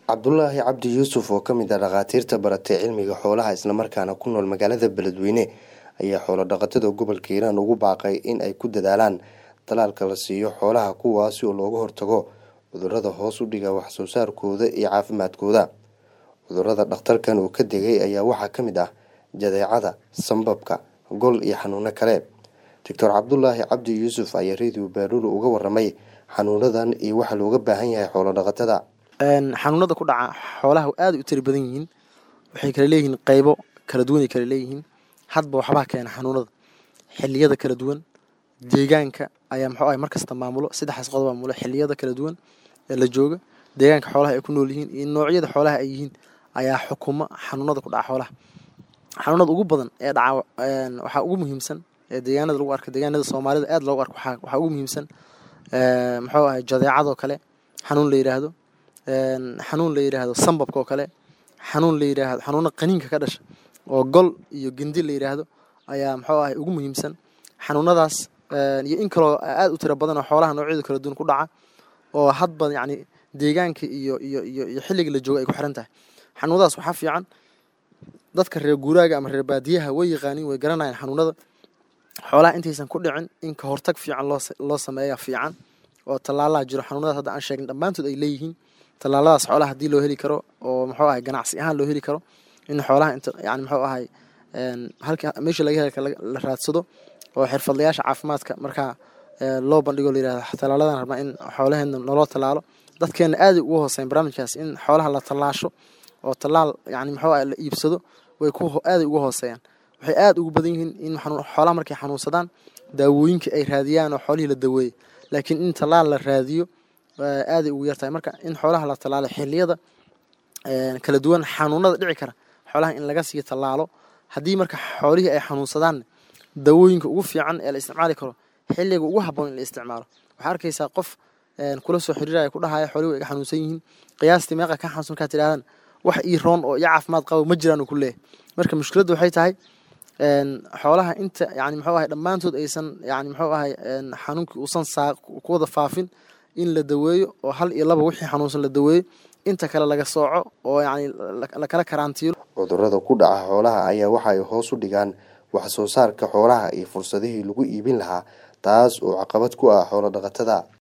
cabdulaahi cabdi yuusuf oo kamid ah dhakhaatiirta baratay cilmiga xoolaha islamarkaana ku nool magaalada beledweyne ayaa xoolo dhaqatada gobolka hiiraan ugu baaqay in ay ku dadaalaan talaalka la siiyo xoolaha kuwaasi oo looga hortago cudurada hoos u dhiga waxsoo saarkooda iyo caafimaadkooda cudurada dhakhtarkan uu ka degay ayaa waxaa ka mid ah jadeecada sambabka gol iyo xanuuno kale doctor cabdulaahi cabdi yuusuf ayaa radio baaruur uga waramay xanuunadan iyo waxa looga baahan yahay xoolo dhaqatada xanuunada ku dhaca xoolaha aada u tiri badan yihiin waxay kala leeyihiin qeybo kala duwanay kala leeyihiin hadba waxbaa keena xanuunada xiliyada kala duwan deegaanka ayaa muxuu ahay markasta maamulo saddexdaas qodob maamulo xiliyada kala duwan ee la jooga deegaanka xoolaha ay ku nool yihiin iyo noocyada xoolaha ay yihiin ayaa xukuma xanuunada ku dhaca xoolaha xanuunada ugu badan ee dhaca waxaa ugu muhiimsan ee deegaanada lagu arka deegaanada soomaalida aada loogu arko waxaa ugu muhiimsan muxuu ahay jadeecadoo kale xanuun la yidhaahdo xanuun la yidhaahdo sambabka oo kale xanuun la yidhaahdo xanuuna qaniinka ka dhasha oo gol iyo gendi la yidhaahdo ayaa muxuu ahay ugu muhiimsan xanuunadaas iyo in kaloo aada u tiro badan oo xoolaha noocyada kala duwan ku dhaca oo hadba yacni deegaanka iyo iyo iyo iyo xilliga la jooga ay ku xiran tahay xanuunadaas waxaa fiican dadka reer guuraaga ama reer baadiyaha way yaqaaniin way garanayaan xanuunada xoolaha intaysan ku dhicin in ka hortag fiican loo loo sameeya fiican oo tallaalaha jiro xanuunadaas hadda aan sheegin dhammaantood ay leeyihiin tallaaladaas xoolaha haddii loo heli karo oo muxuu ahay ganacsi ahaan loo heli karo in xoolaha inta yani muxuu ahay halka meesha laga helka la raadsado oo xirfadlayaasha caafimaadka markaa loo bandhigo la yirahdo tallaaladan rabnaa in xoolaheena naloo tallaalo dadkeena aada ugu hooseyn barnaamijkaas in xoolaha la tallaasho oo tallaal yani muxuu ahay la iibsado way ku aaday ugu hooseeyaan waxay aada ugu badan yihiin in xoolaha markay xanuunsadaan daawooyinka ay raadiyaan oo xoolihii la daweeyey laakiin in tallaal la raadiyo aaday ugu yartahay marka in xoolaha la tallaalo xiliyada kala duwan xanuunada dhici kara xoolaha in laga sii tallaalo haddii marka xoolihii ay xanuunsadaan dawooyinka ugu fiican ee la isticmaali karo xilliga ugu habboon in la isticmaalo waxaa arkaysaa qof kula soo xiriiraya ku dhahaya xoolihi way iga xanuunsan yihiin qiyaastii meeqa ka xanuunsan markaad tidhahdaan wax ii roon oo iyo caafimaad qabo ma jiraan uu ku leeyahay marka mushkiladda waxay tahay xoolaha inta yani muxuu ahay dhammaantood aysan yani muxuu ahay xanuunkii uusan saa ku wada faafin in la daweeyo oo hal iyo laba wixii xanuunsan la daweeyo inta kale laga sooco oo yani lakala karaantiilo cudurada ku dhaca xoolaha ayaa waxa ay hoos u dhigaan wax soo saarka xoolaha iyo fursadihii lagu iibin lahaa taas oo caqabad ku ah xoolo dhaqatada